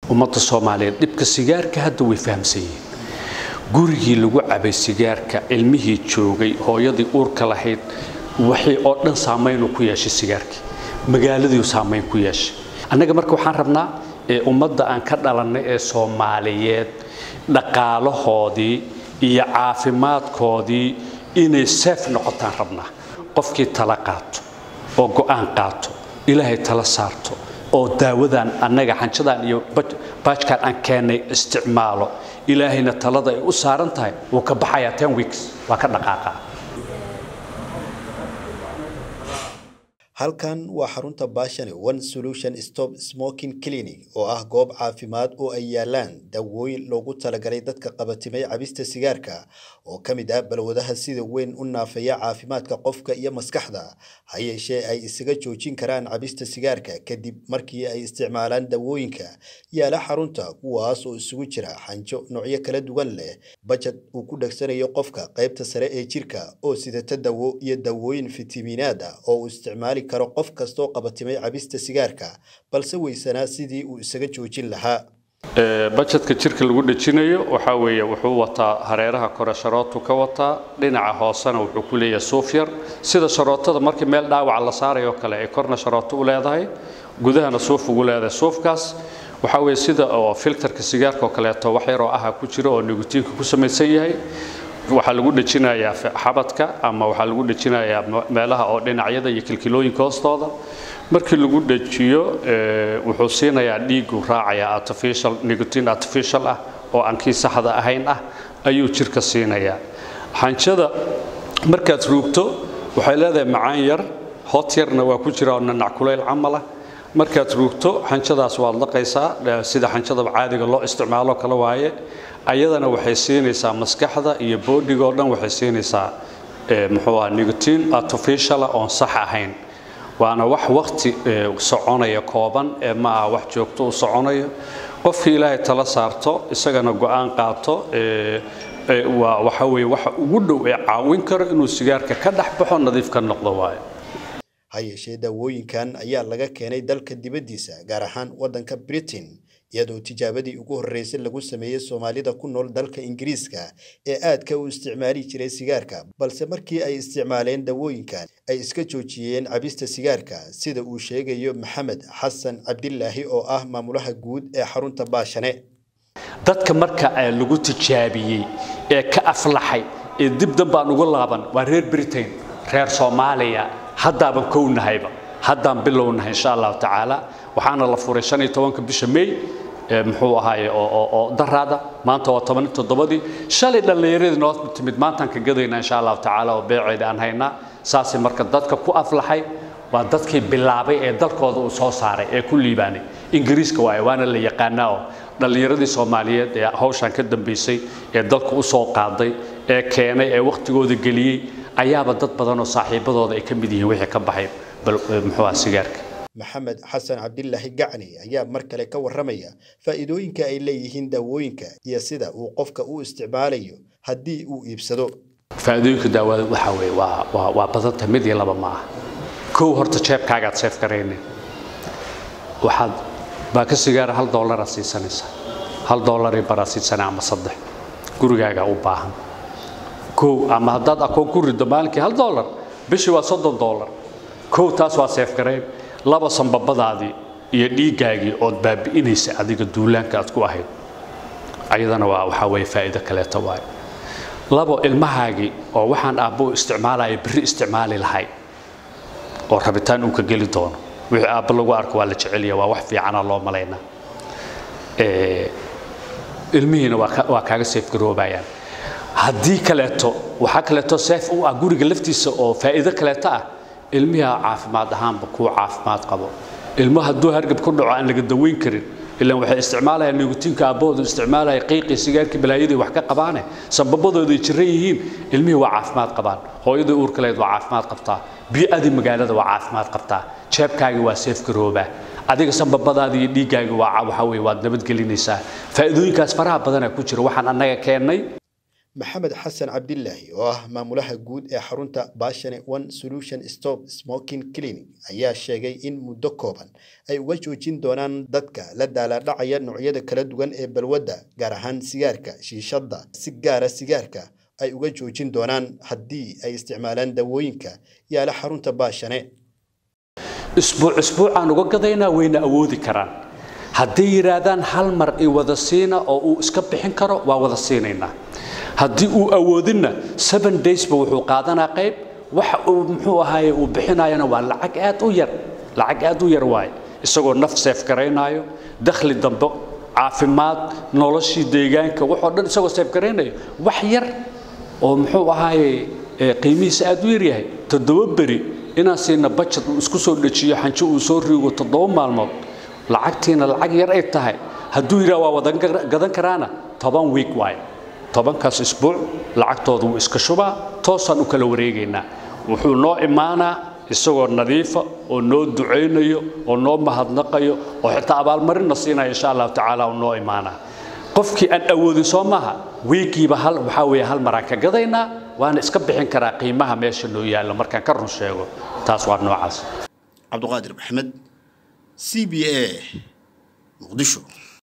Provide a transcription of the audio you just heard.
ummadda soomaaliyeed dhibka sigaarka hadda way fahamsan yihiin gurigii lagu cabay sigaarka ilmihii joogay hooyadii uurka lahayd waxay oo dhan saamaynuu ku yeeshay sigaarkii magaaladiiu saamayn ku yeeshay annaga marka waxaan rabnaa ee ummadda aan ka dhalannay ee soomaaliyeed dhaqaalahoodii iyo caafimaadkoodii inay seef noqotaan rabnaa qofkii tala qaato oo go'aan qaato ilaahay tala saarto oo daawadan annaga xanjadan iyo baajkan aan keennay isticmaalo ilaahayna talada ay u saaran tahay wuu ka baxayaa ten weeks waa ka dhaqaaqaa halkan waa xarunta baashane one solution stop smoking clinic oo ah goob caafimaad oo ay yaalaan dawooyin loogu talagalay dadka qabatimay cabista sigaarka oo ka mid ah balwadaha sida weyn u naafaya caafimaadka qofka iyo maskaxda ha yeeshee ay isaga joojin karaan cabista sigaarka kadib markii ay isticmaalaan dawooyinka yaala xarunta kuwaas oo isugu jira xanjo noocyo kala duwan leh bajad uu ku dhegsanayo qofka qaybta sare ee jirka oo sidata dawo iyo dawooyin fitamiinaad ah oo uu isticmaali karo qof kastoo qabatimay cabista sigaarka balse weysanaa sidii uu isaga joojin lahaa bajedka jirka lagu dhejinayo waxaa weeye wuxuu wataa hareeraha kore sharootu ka wataa dhinaca hoosena wuxuu ku leeyahay suuf yar sida sharootada markii meel dhaawaca la saarayo kale ay korna sharooto u leedahay gudahana suuf ugu leedahay suufkaas waxaa weeye sida oo filterka sigaarka oo kaleeto wax yaroo aha ku jiro oo nigutiinka ku samaysan yahay waxaa lagu dhejinayaa xabadka ama waxaa lagu dhejinayaa meelaha oo dhinacyada iyo kilkilooyinka hoostooda markii lagu dhejiyo wuxuu siinayaa dhiigu raacaya artificial nicotine artificial ah oo aan kii saxda ahayn ah ayuu jirka siinayaa xanjada markaad ruugto waxay leedahay macaan yar hot yarna waa ku jira oo nanac kulayl camal ah markaad ruugto xanjadaas waad laqaysaa sida xanjada caadiga loo isticmaalo kale waaye ayadana waxay siinaysaa maskaxda iyo boodhiga oo dhan waxay siinaysaa muxuu aha nicotine artificial oon sax ahayn waana wax waqti soconaya kooban ee ma aha wax joogto u soconayo qofkii ilaahay tala saarto isagana go'aan qaato waa waxa weeye waxa ugu dhow ee caawin karo inuu sigaarka ka dhex baxo nadiif ka noqdo waayo ha yeeshee daawooyinkan ayaa laga keenay dalka dibaddiisa gaar ahaan waddanka britain iyadoo tijaabadii ugu horreysay lagu sameeyey soomaalida ku nool dalka ingiriiska ee aadka u isticmaali jiray sigaarka balse markii ay isticmaaleen dawooyinkan ay iska joojiyeen cabista sigaarka sida uu sheegayo maxamed xasan cabdilaahi oo ah maamulaha guud ee xarunta baashane dadka marka lagu tijaabiyey ee ka aflaxay ee dib dambaan uga laaban waa reer britain reer soomaaliya haddaaban kownahayba haddaan bilownahay insha allahu tacaala waxaana la furay shan iyo tobanka bisha may muxuu ahaaye oo daraada maanta waa toban toddobadii shalay dhallinyaradii noo timid maantaan ka gadaynaa insha allahu tacaala oo beeceeda aan haynaa saasay marka dadka ku aflaxay waa dadkii bilaabay ee dalkooda uu soo saaray ee ku liibaanay ingiriiska waaye waana la yaqaanaa oo dhallinyaradii soomaaliyeed ee hawshan ka dambaysay ee dalka u soo qaaday ee keenay ee wakhtigooda geliyey ayaaba dad badan oo saaxiibadooda ay ka mid yihiin wixii ka baxay muxuu aha sigaarka maxamed xasan cabdilaahi gacni ayaa mar kale ka warramaya faa'iidooyinka ay leeyihiin daawooyinka iyo sida uu qofka u isticmaalayo haddii uu iibsado faa'iidooyinka daawada waxaa weeye waa waa waa badanta mid iyo laba ma aha kow horta jeebkaagaad seef garaynin waxaad baaka sigaara hal doolaraad siisanaysaa hal doolarii baraad siisanaa ama saddex gurigaagaa u baahan kow ama haddaad akoon ku riddo maalinkii hal doolar bishii waa soddon doolar kow taas waa seef garayn laba sanbabadaadii iyo dhiiggaagii ood baabi'inaysa adiga duulaanka aad ku ahayd ayadana waa waxaa weeye faa'iido kaleeto waaye labo ilmahaagii oo waxaan aabbo isticmaalaya berri isticmaali lahay oo rabitaan uu ka geli doono wixii aabbo lagu arko waa la jecelya waa wax fiicana loo malaynaa ilmihiina waa kaaga seef garoobayaan haddii kaleeto waxaa kaleeto seef u ah guriga laftiisa oo faa'iido kaleeto ah ilmiha caafimaad ahaanba kuu caafimaad qabo ilmo hadduu hargab ku dhaco aan laga daweyn karin ilaan waxay isticmaalayaan nigutiinka aabbahoodu isticmaalaya qiiqii sigaarkii balaayadii wax ka qabaane sababadoodu ay jiran yihiin ilmihii waa caafimaad qabaan hooyadii uurkaleed waa caafimaad qabtaa bii'adii magaalada waa caafimaad qabtaa jeebkaagii waa seef garoobaa adiga sanbabadaadii iyo dhiiggaagii waa waxa weye waad nabadgelinaysaa faa'iidooyinkaas faraha badanaa ku jira waxaan annaga keennay maxamed xasan cabdilaahi oo ah maamulaha guud ee xarunta bashane one solution stop smoking clinic ayaa sheegay in muddo kooban ay uga joojin doonaan dadka la daalaadhacaya noocyada kala duwan ee balwadda gaar ahaan sigaarka shiishadda si gaara sigaarka ay uga joojin doonaan haddii ay isticmaalaan dawooyinka yaala xarunta baashane isbuuc isbuucaan uga gadaynaa wayna awoodi karaan hadday yidhaahdaan hal mar i wada siina oo uu iska bixin karo waa wada siinaynaa haddii uu awoodinna seven daysba wuxuu qaadanaa qayb waxa uu muxuu ahaaye uu bixinayana waa lacag aad u yar lacag aad u yar waaye isagoo naf seef garaynaayo dakhli dambe caafimaad noloshii deegaanka waxoo dhan isagoo seef garaynayo wax yar oo muxuu ahaaye qiimihiisa aad u yaryahay toddoba beri inaan siina bajad uu isku soo dhejiyo xanjo uu soo riigo toddoba maalmood lacagtiina lacag yar ay tahay hadduu yidhaha waa wadan gadan karaana toban wiig waaye tobankaas isbuuc lacagtooda wuu iska shubaa toosaan u kala wareegaynaa wuxuu noo imaanaa isagoo nadiifa oo noo ducaynayo oo noo mahadnaqayo oo xitaa abaalmarinna siinaya insha allahu tacaala uu noo imaanaa qofkii aan awoodin soo maaha wiigiiba hal waxaa weeye hal maraan ka gadaynaa waana iska bixin karaa qiimaha meesha noo yaalla markaan ka run sheego taas waa noocaas cabduqaadir maxamed c b a muqdisho